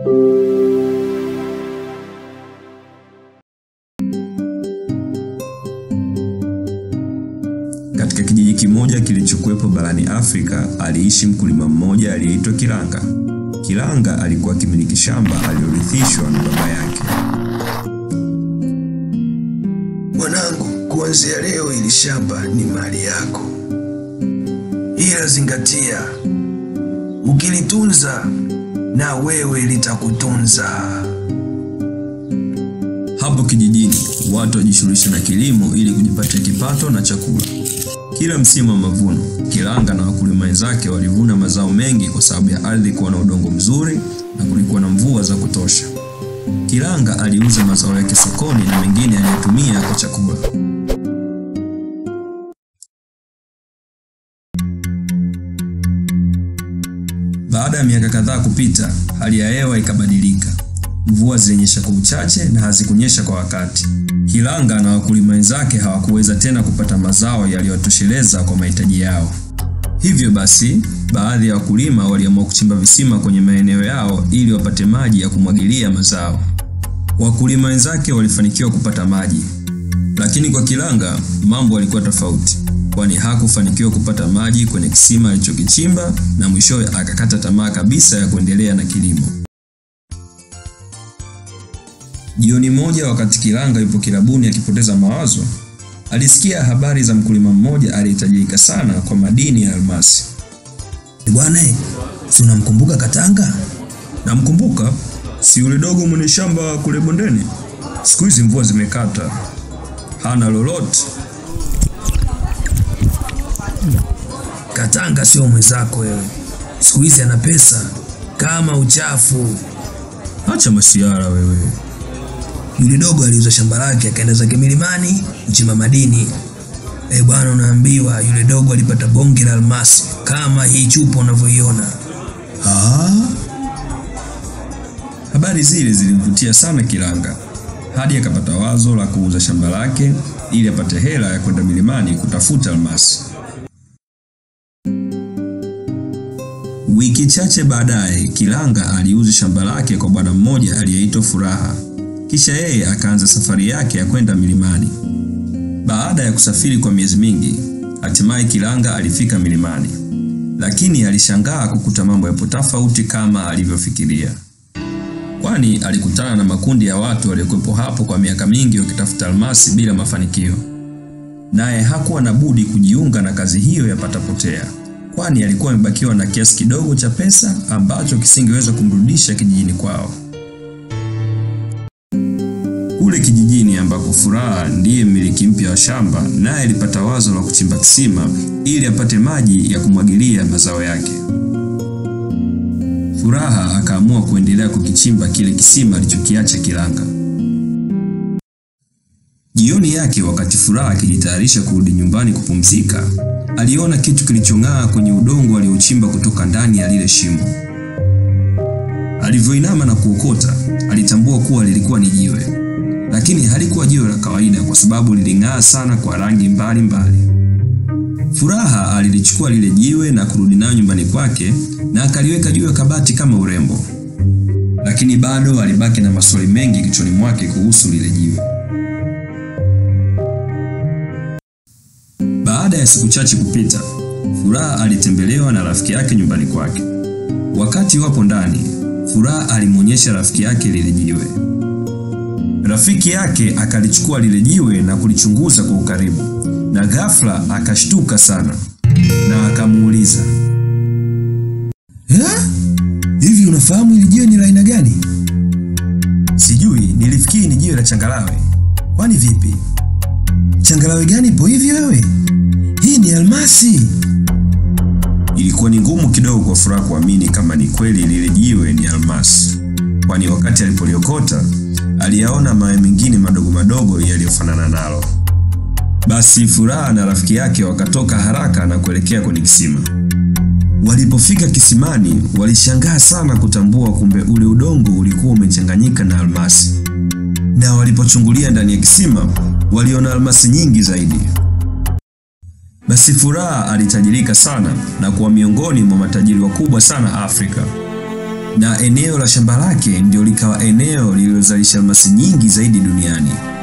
Katika kijiji kimoja kilichokuwepo barani Afrika aliishi mkulima mmoja aliyeitwa Kilanga. Kilanga alikuwa akimiliki shamba alilorithishwa na baba yake. Mwanangu, kuanzia leo ili shamba ni mali yako, ila zingatia, ukilitunza na wewe litakutunza. Hapo kijijini watu wajishughulisha na kilimo ili kujipatia kipato na chakula. Kila msimu wa mavuno, Kilanga na wakulima wenzake walivuna mazao mengi kwa sababu ya ardhi kuwa na udongo mzuri na kulikuwa na mvua za kutosha. Kilanga aliuza mazao yake sokoni na mengine aliyotumia kwa chakula. Baada ya miaka kadhaa kupita, hali ya hewa ikabadilika. Mvua zilinyesha kwa uchache na hazikunyesha kwa wakati. Kilanga na wakulima wenzake hawakuweza tena kupata mazao yaliyotosheleza kwa mahitaji yao. Hivyo basi, baadhi ya wakulima waliamua kuchimba visima kwenye maeneo yao ili wapate maji ya kumwagilia mazao. Wakulima wenzake walifanikiwa kupata maji, lakini kwa Kilanga mambo yalikuwa tofauti, kwani hakufanikiwa kupata maji kwenye kisima alichokichimba na mwishowe akakata tamaa kabisa ya kuendelea na kilimo. Jioni moja, wakati Kilanga yupo kilabuni akipoteza mawazo, alisikia habari za mkulima mmoja aliyetajirika sana kwa madini ya almasi. Bwana, si unamkumbuka Katanga? Namkumbuka, si yule dogo mwenye shamba kule bondeni? Siku hizi mvua zimekata, hana lolote. Katanga sio mwenzako wewe, siku hizi ana pesa kama uchafu. Acha masiara wewe. Yule dogo aliuza shamba lake akaenda zake milimani kuchimba madini. Eh bwana, unaambiwa yule dogo alipata bonge la almasi kama hii chupa unavyoiona. Ah, habari zile zilimvutia sana Kilanga hadi akapata wazo la kuuza shamba lake ili apate hela ya kwenda milimani kutafuta almasi. Wiki chache baadaye, Kilanga aliuza shamba lake kwa bwana mmoja aliyeitwa Furaha. Kisha yeye akaanza safari yake ya kwenda milimani. Baada ya kusafiri kwa miezi mingi, hatimaye Kilanga alifika milimani, lakini alishangaa kukuta mambo yapo tofauti kama alivyofikiria, kwani alikutana na makundi ya watu waliokuwepo hapo kwa miaka mingi wakitafuta almasi bila mafanikio. Naye hakuwa na budi kujiunga na kazi hiyo ya patapotea, kwani alikuwa amebakiwa na kiasi kidogo cha pesa ambacho kisingeweza kumrudisha kijijini kwao. Kule kijijini ambako Furaha ndiye mmiliki mpya wa shamba, naye alipata wazo la kuchimba kisima ili apate maji ya kumwagilia mazao yake. Furaha akaamua kuendelea kukichimba kile kisima alichokiacha Kilanga. Jioni yake, wakati Furaha akijitayarisha kurudi nyumbani kupumzika, aliona kitu kilichong'aa kwenye udongo aliochimba kutoka ndani ya lile shimo. Alivyoinama na kuokota, alitambua kuwa lilikuwa ni jiwe lakini halikuwa jiwe la kawaida kwa sababu liling'aa sana kwa rangi mbalimbali. Furaha alilichukua lile jiwe na kurudi nayo nyumbani kwake na akaliweka juu ya kabati kama urembo, lakini bado alibaki na maswali mengi kichwani mwake kuhusu lile jiwe. Baada ya siku chache kupita, Furaha alitembelewa na rafiki yake nyumbani kwake. Wakati wapo ndani, Furaha alimwonyesha rafiki yake lile jiwe. Rafiki yake akalichukua lile jiwe na kulichunguza kwa ukaribu, na ghafla akashtuka sana na akamuuliza, Eh? Hivi unafahamu hili jiwe ni la aina gani? sijui, nilifikiri ni jiwe la changarawe. Kwani vipi? Changarawe gani ipo hivi wewe? Hii ni almasi. Ilikuwa ni ngumu kidogo kwa Furaha kuamini kama ni kweli lile jiwe ni almasi, kwani wakati alipoliokota aliyaona mawe mengine madogo madogo yaliyofanana nalo. Basi Furaha na rafiki yake wakatoka haraka na kuelekea kwenye kisima. Walipofika kisimani, walishangaa sana kutambua kumbe ule udongo ulikuwa umechanganyika na almasi, na walipochungulia ndani ya kisima waliona almasi nyingi zaidi. Basi Furaha alitajirika sana na kuwa miongoni mwa matajiri wakubwa sana Afrika. na eneo la shamba lake ndio likawa eneo lililozalisha almasi nyingi zaidi duniani.